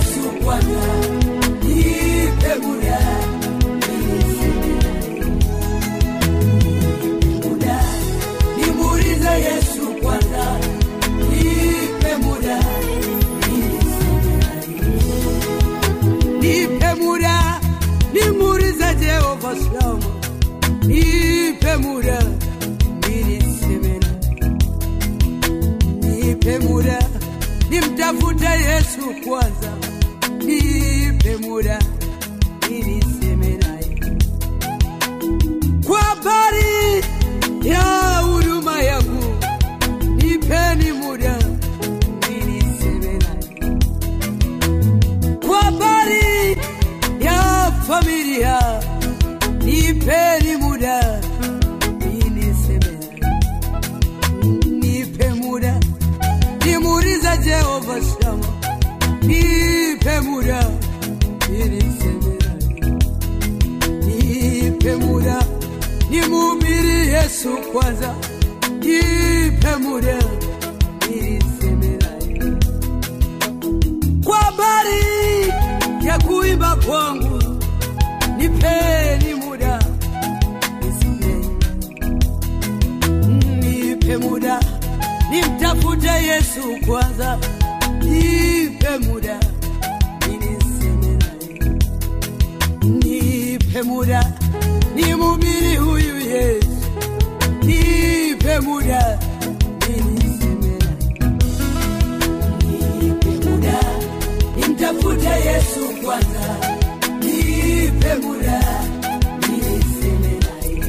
Yesu kwanza, nipe muda niseme naye. Nipe muda nimuulize Yesu kwanza, nipe muda niseme naye. Nipe muda nimuulize Jehova Shama, nipe muda niliseme naye. Nipe muda nimtafute Yesu kwanza, nipe muda niliseme naye kwa habari ya huduma yangu, nipeni muda niliseme naye kwa habari ya familia, nipeni muda niliseme naye nipe muda nimuulize Jehova Shama, nipe muda ili niseme naye. nipe muda nimhubiri Yesu kwanza, nipe muda ili niseme naye. kwa habari ya kuimba kwangu, nipeni muda niseme nipe muda nimtafute Yesu kwanza, nipe muda niniseme naye, nipe muda nimhubiri huyu Yesu, nipe muda niniseme naye, nipe muda nimtafute Yesu kwanza, nipe muda niniseme naye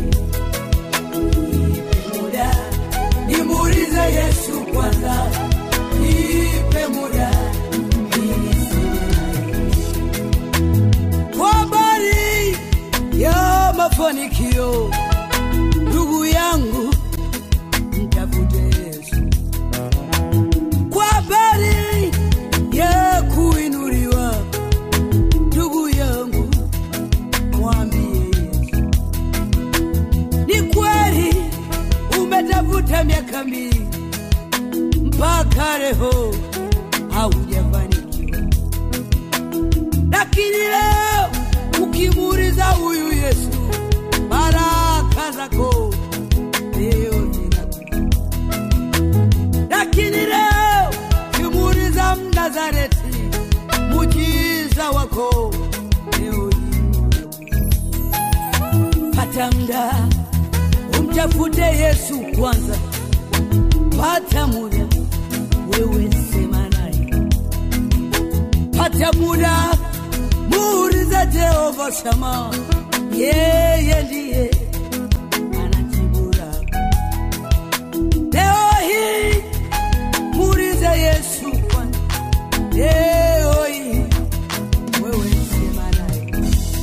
nipe muda nimuulize Yesu kwanza, nipe muda niniseme naye. kwa habari ya mafanikio, ndugu yangu, mtafute Yesu. Kwa habari ya kuinuliwa, ndugu yangu, mwambie Yesu. Ni kweli umetafuta miaka mingi mpaka leo haujafanikiwa, lakini leo ukimuuliza huyu Yesu, baraka zako leo zinakuja. Lakini leo ukimuuliza Mnazareti, mujiza wako leo hii pata muda umtafute Yesu kwanza, pata muda wewe sema naye, pata muda muulize Jehova Shama, yeye ndiye anajibu lako. Leo hii muulize Yesu kwanza, leo hii wewe sema naye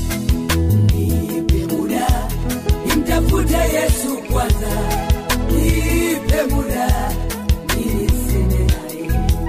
nipe muda nimtafute Yesu kwanza, nipe muda niliseme naye,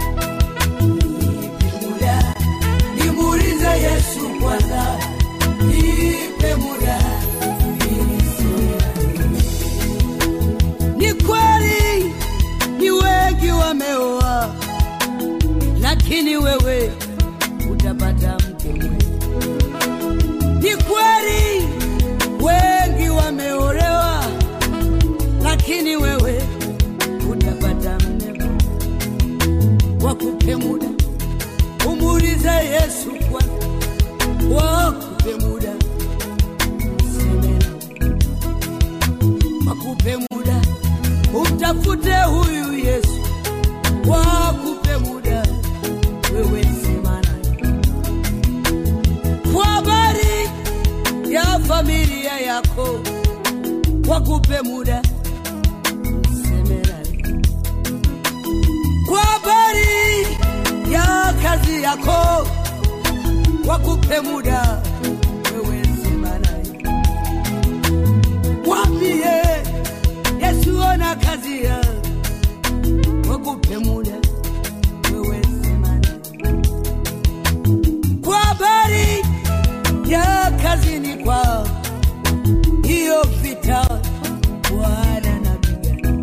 nipe muda nimuulize Yesu kwanza, nipe muda niliseme naye. Ni kweli ni wengi wameoa, lakini wewe utapata mke mwema. Ni kweli wengi wameolewa, lakini wewe utapata mme wakupe muda, umuulize Yesu kwanza, wakupe muda useme naye. wakupe muda umtafute huyu Yesu, wakupe muda wewe sema naye kwa habari ya familia yako, wakupe muda useme naye. Kwa habari ya kazi yako, wakupe muda wewe sema naye. Mwambie Yesu ona kazi ya wakupe muda wewe sema naye. Kwa habari ya kazini kwao, hiyo vita Bwana napigana.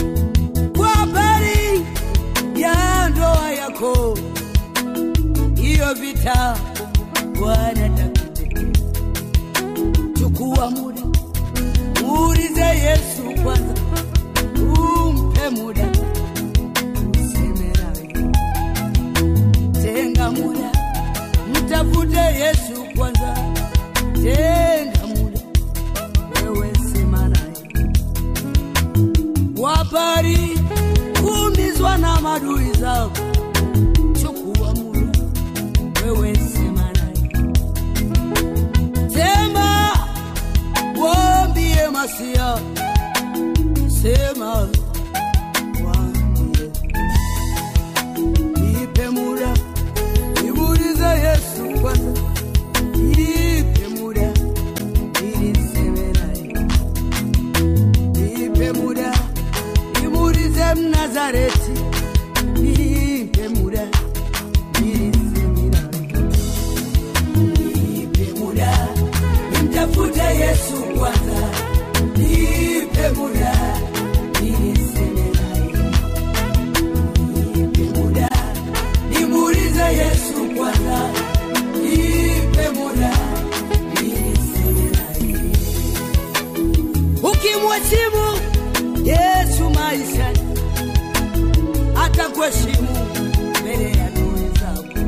Kwa habari ya ndoa yako, habari kuumizwa na madui zako, chukua muda wewe, sema naye, sema waambie Masia, sema waambie, nipe muda nimuulize Yesu kwanza, nipe muda ili niseme naye nipe muda nimuulize Mnazareti, nipe muda niseme naye. Nipe muda nimtafute Yesu kwanza, nipe muda niseme naye. Nipe muda nimuulize Yesu kwanza, nipe muda niseme naye. Ukimheshimu Yesu maishani, atakuheshimu mbele ya adui zako.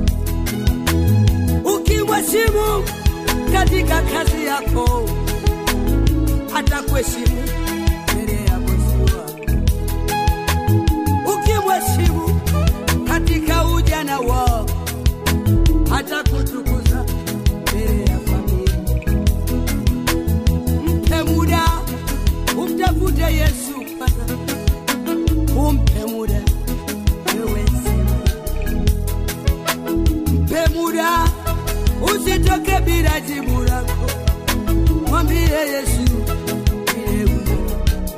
Ukimheshimu katika kazi yako, atakuheshimu mbele ya bosi wako. Ukimheshimu katika ujana wako, atakutukuza mbele ya familia. Mpe muda umtafute Yesu kwanza, umpe muda wewe sema. Mpe muda usitoke bila jibu lako, mwambie Yesu vile ulivyo.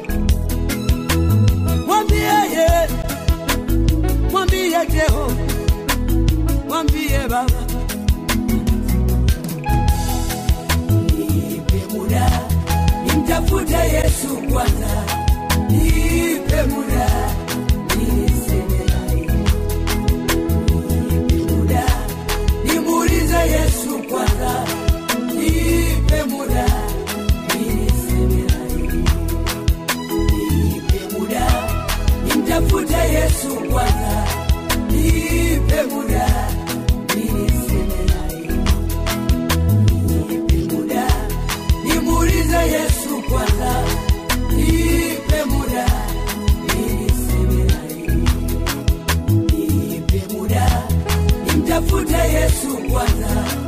mwambie ye, mwambie Jehova, mwambie Baba nipe muda nimtafute Yesu kwanza, nipe muda niseme naye, nipe muda nimuulize Yesu kwanza, nipe muda niseme naye, nipe muda nimtafute Yesu kwanza, nipe muda niseme naye nipe muda nimuulize Yesu kwanza, nipe muda niseme naye, nipe muda nimtafute Yesu kwanza,